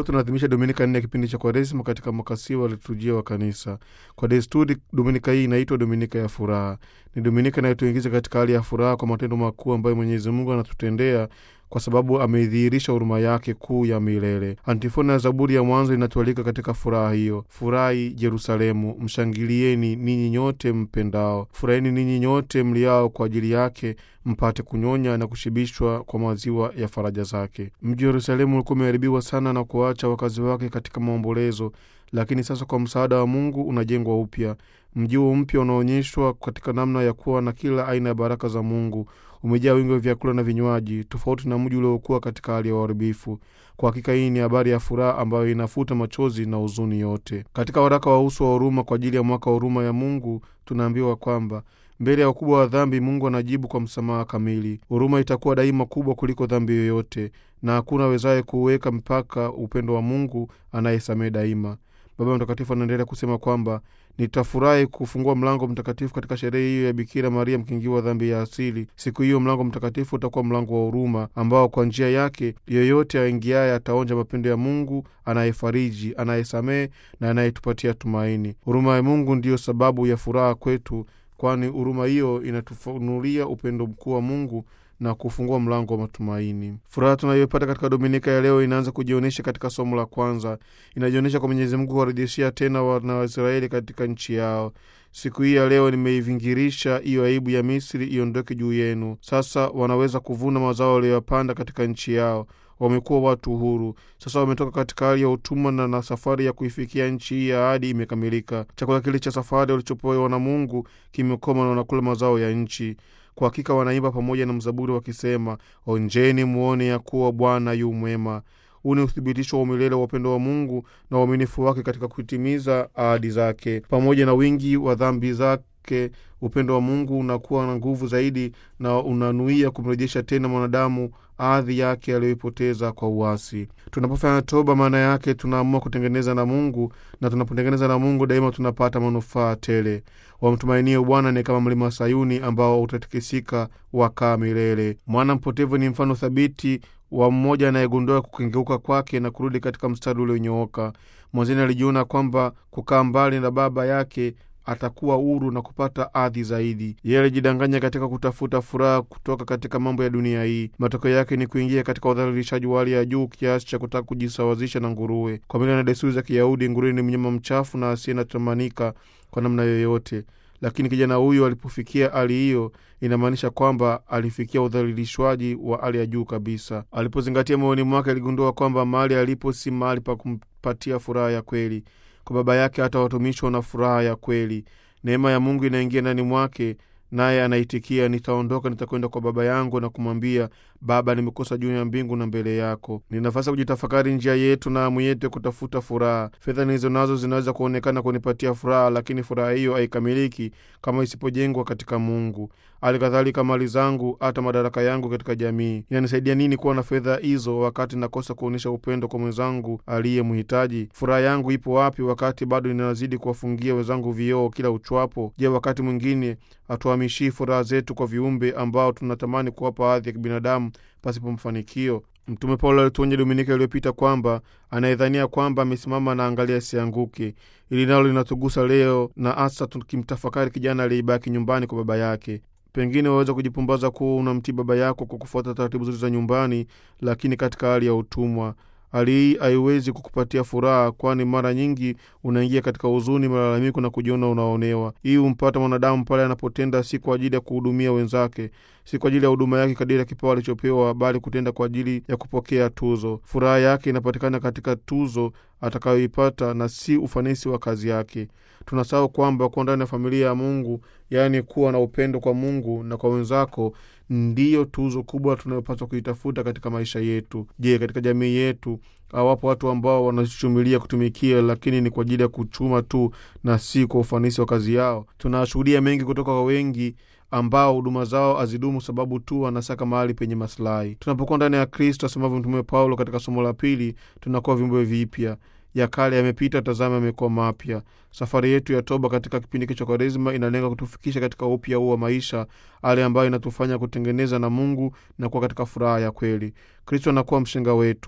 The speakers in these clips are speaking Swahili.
Leo tunaadhimisha dominika nne ya kipindi cha Kwaresima katika mwakasi wa liturujia wa Kanisa. Kwa desturi, dominika hii inaitwa dominika ya furaha. Ni dominika inayotuingiza katika hali ya furaha kwa matendo makuu ambayo Mwenyezi Mungu anatutendea kwa sababu ameidhihirisha huruma yake kuu ya milele. Antifona ya Zaburi ya mwanzo inatualika katika furaha hiyo: furahi Yerusalemu, mshangilieni ninyi nyote mpendao, furahini ninyi nyote mliao kwa ajili yake, mpate kunyonya na kushibishwa kwa maziwa ya faraja zake. Mji wa Yerusalemu ulikuwa umeharibiwa sana na kuacha wakazi wake katika maombolezo, lakini sasa kwa msaada wa Mungu unajengwa upya. Mji huo mpya unaonyeshwa katika namna ya kuwa na kila aina ya baraka za Mungu umejaa wingi wa vyakula na vinywaji, tofauti na mji uliokuwa katika hali ya uharibifu. Kwa hakika hii ni habari ya furaha ambayo inafuta machozi na huzuni yote. Katika waraka wa uso wa huruma kwa ajili ya mwaka wa huruma ya Mungu tunaambiwa kwamba mbele ya ukubwa wa dhambi Mungu anajibu kwa msamaha kamili. Huruma itakuwa daima kubwa kuliko dhambi yoyote, na hakuna awezaye kuweka mpaka upendo wa Mungu anayesamehe daima. Baba Mtakatifu anaendelea kusema kwamba nitafurahi kufungua mlango mtakatifu katika sherehe hiyo ya Bikira Maria mkingiwa dhambi ya asili. Siku hiyo mlango mtakatifu utakuwa mlango wa huruma, ambao kwa njia yake yeyote aingiaye ataonja mapendo ya Mungu anayefariji, anayesamehe na anayetupatia tumaini. Huruma ya Mungu ndiyo sababu ya furaha kwetu, kwani huruma hiyo inatufunulia upendo mkuu wa Mungu na kufungua mlango wa matumaini. Furaha tunayoipata katika dominika ya leo inaanza kujionyesha katika somo la kwanza. Inajionyesha kwa Mwenyezi Mungu kuwarejeshea tena wana wa Israeli katika nchi yao. Siku hii ya leo nimeivingirisha hiyo aibu ya Misri iondoke juu yenu. Sasa wanaweza kuvuna mazao waliyoyapanda katika nchi yao. Wamekuwa watu huru sasa, wametoka katika hali ya utumwa na, na safari ya kuifikia nchi hii ya ahadi imekamilika. Chakula kile cha safari walichopewa na Mungu kimekoma na wanakula mazao ya nchi. Kwa hakika wanaimba pamoja na mzaburi wakisema, onjeni muone ya kuwa Bwana yu mwema. Huu ni uthibitisho wa umilele wa upendo wa Mungu na uaminifu wake katika kutimiza ahadi zake. Pamoja na wingi wa dhambi zake, upendo wa Mungu unakuwa na nguvu zaidi na unanuia kumrejesha tena mwanadamu ardhi yake aliyoipoteza kwa uasi. Tunapofanya toba, maana yake tunaamua kutengeneza na Mungu, na tunapotengeneza na Mungu daima tunapata manufaa tele. Wamtumainie Bwana ni kama mlima wa Sayuni ambao utatikisika wakaa milele. Mwana mpotevu ni mfano thabiti wa mmoja anayegundua kukengeuka kwake na kurudi katika mstari ulionyooka. Mwanzoni alijiona kwamba kukaa mbali na baba yake atakuwa huru na kupata ardhi zaidi. Yeye alijidanganya katika kutafuta furaha kutoka katika mambo ya dunia hii. Matokeo yake ni kuingia katika udhalilishaji wa hali ya juu kiasi cha kutaka kujisawazisha na nguruwe. Kwa mila na desturi za Kiyahudi, nguruwe ni mnyama mchafu na asiye natamanika kwa namna yoyote. Lakini kijana huyu alipofikia hali hiyo, inamaanisha kwamba alifikia udhalilishwaji wa hali ya juu kabisa. Alipozingatia moyoni mwake, aligundua kwamba mahali alipo si mahali pa kumpatia furaha ya kweli. Kwa baba yake hata watumishi wana furaha ya kweli. Neema ya Mungu inaingia ndani mwake, naye anaitikia, nitaondoka, nitakwenda kwa baba yangu na kumwambia, Baba, nimekosa juu ya mbingu na mbele yako. Ni nafasi ya kujitafakari njia yetu na amu yetu ya kutafuta furaha. Fedha nilizo nazo zinaweza kuonekana kunipatia furaha, lakini furaha hiyo haikamiliki kama isipojengwa katika Mungu. Hali kadhalika mali zangu, hata madaraka yangu katika jamii, inanisaidia nini kuwa na fedha hizo wakati nakosa kuonyesha upendo kwa mwenzangu aliye mhitaji? Furaha yangu ipo wapi wakati bado ninazidi kuwafungia wenzangu vioo kila uchwapo? Je, wakati mwingine hatuhamishii furaha zetu kwa viumbe ambao tunatamani kuwapa hadhi ya kibinadamu pasipo mfanikio? Mtume Paulo alituonya Dominika iliyopita kwamba anayedhania kwamba amesimama na angalia asianguke. Ili nalo linatugusa leo, na hasa tukimtafakari kijana aliyebaki nyumbani kwa baba yake. Pengine waweza kujipumbaza kuwa unamtii baba yako kwa kufuata taratibu zote za nyumbani, lakini katika hali ya utumwa. Hali hii haiwezi kukupatia furaha, kwani mara nyingi unaingia katika huzuni, malalamiko na kujiona unaonewa. Hii humpata mwanadamu pale anapotenda si kwa ajili ya kuhudumia wenzake, si kwa ajili ya huduma yake kadiri ya kipawa alichopewa, bali kutenda kwa ajili ya kupokea tuzo. Furaha yake inapatikana katika tuzo atakayoipata na si ufanisi wa kazi yake. Tunasahau kwamba kuwa ndani ya familia ya Mungu, yaani kuwa na upendo kwa Mungu na kwa wenzako, ndiyo tuzo kubwa tunayopaswa kuitafuta katika maisha yetu. Je, katika jamii yetu hawapo watu ambao wanachumilia kutumikia, lakini ni kwa ajili ya kuchuma tu na si kwa ufanisi wa kazi yao? Tunashuhudia mengi kutoka kwa wengi ambao huduma zao hazidumu sababu tu wanasaka mahali penye masilahi. Tunapokuwa ndani ya Kristo, asemavyo Mtume Paulo katika somo la pili, tunakuwa viumbe vipya ya kale yamepita, tazama yamekuwa mapya. Safari yetu ya toba katika kipindi cha Kwaresima inalenga kutufikisha katika upya huu wa maisha, hali ambayo inatufanya kutengeneza na Mungu na kuwa katika furaha ya kweli. Kristo anakuwa mshenga wetu.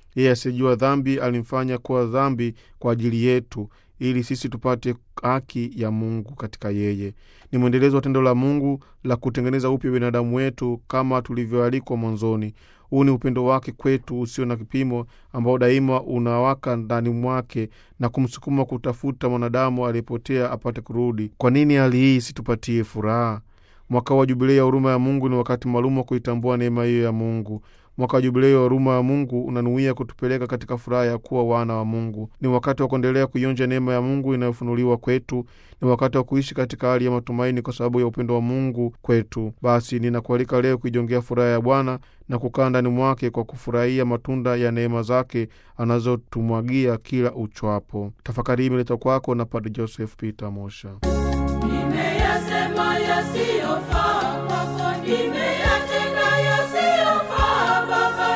Yeye asiyejua dhambi alimfanya kuwa dhambi kwa ajili yetu, ili sisi tupate haki ya Mungu katika yeye. Ni mwendelezo wa tendo la Mungu la kutengeneza upya binadamu wetu kama tulivyoalikwa mwanzoni. Huu ni upendo wake kwetu usio na kipimo, ambao daima unawaka ndani mwake na kumsukuma kutafuta mwanadamu aliyepotea apate kurudi. Kwa nini hali hii isitupatie furaha? Mwaka wa Jubilei ya huruma ya Mungu ni wakati maalum wa kuitambua neema hiyo ya Mungu. Mwaka wa Jubilei wa huruma ya Mungu unanuia kutupeleka katika furaha ya kuwa wana wa Mungu. Ni wakati wa kuendelea kuionja neema ya Mungu inayofunuliwa kwetu. Ni wakati wa kuishi katika hali ya matumaini kwa sababu ya upendo wa Mungu kwetu. Basi ninakualika leo kuijongea furaha ya Bwana na kukaa ndani mwake kwa kufurahia matunda ya neema zake anazotumwagia kila uchwapo. Tafakari hii imeletwa kwako na Padre Joseph Peter Mosha. Nimeyasema yasiyofaa kwako, nimeyatenda yasiyofaa Baba,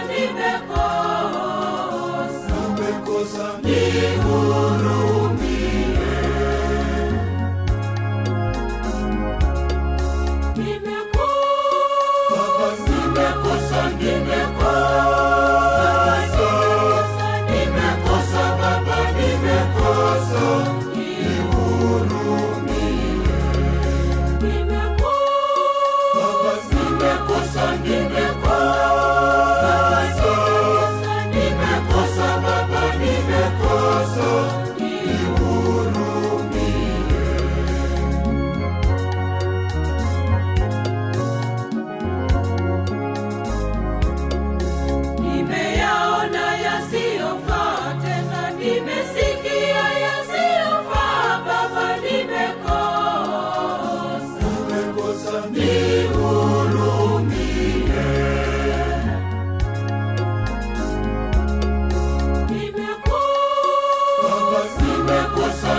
nimekosa, nihurumie. Nimekosa, nimekosa, nimekosa Baba, nimekosa, Nimekosa, nimekosa, nimekosa Baba, nimekosa, Nimeyaona yasiyofaa tena, nimesikia yasiyofaa Baba, nimekosa, nihurumie. Nimekosa,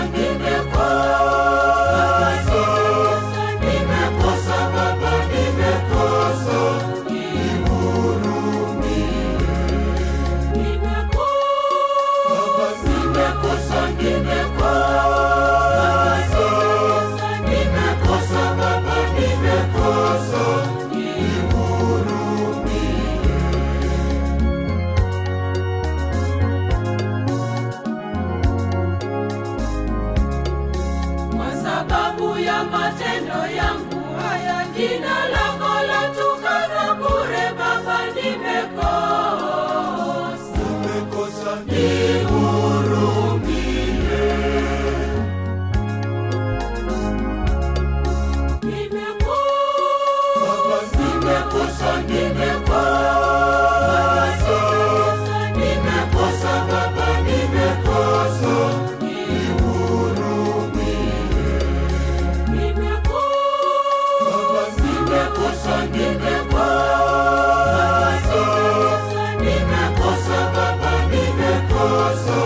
nimekosa, nimekosa Baba, nimekosa, Nimekosa, nimekosa, nimekosa Baba, nimekosa, Kwa sababu ya matendo yangu haya, jina lako latukana bure Baba, nimekosa, nihurumie. Nimekosa, nimekosa, nimekosa Baba, nimekosa, Nimekosa, nimekosa, nimekosa Baba, nimekosa,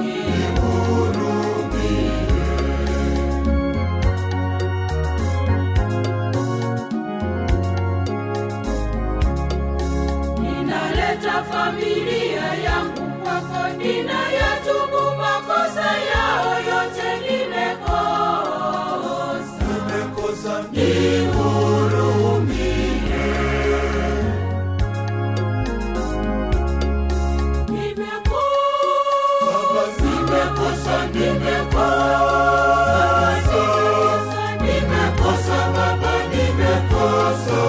Ninaleta familia yangu kwako, ninayatubu makosa yao yote, nimekosa, nihurumie. Nimekosa, nimekosa, nimekosa Baba, nimekosa,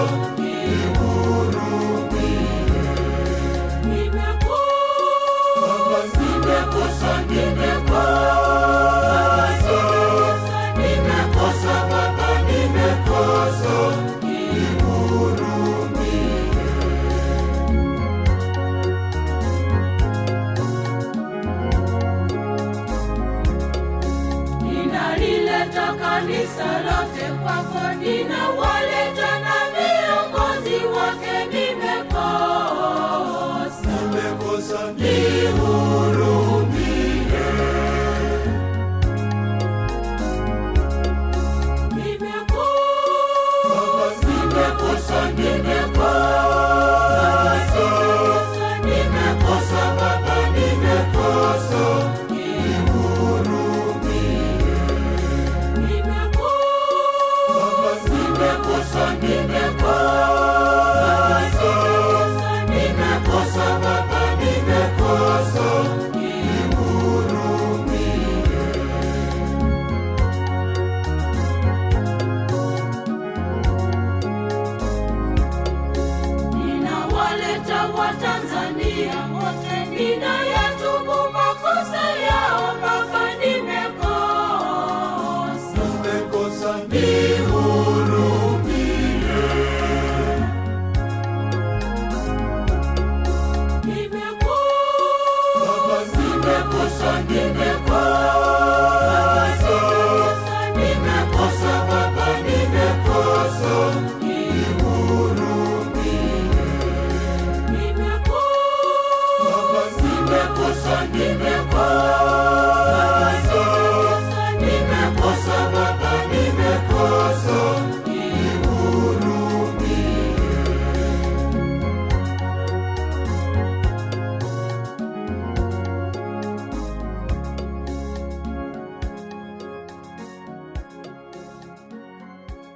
Nimekosa, nimekosa, nimekosa Baba, nimekosa, Ninalileta kanisa lote kwako, ninawaleta na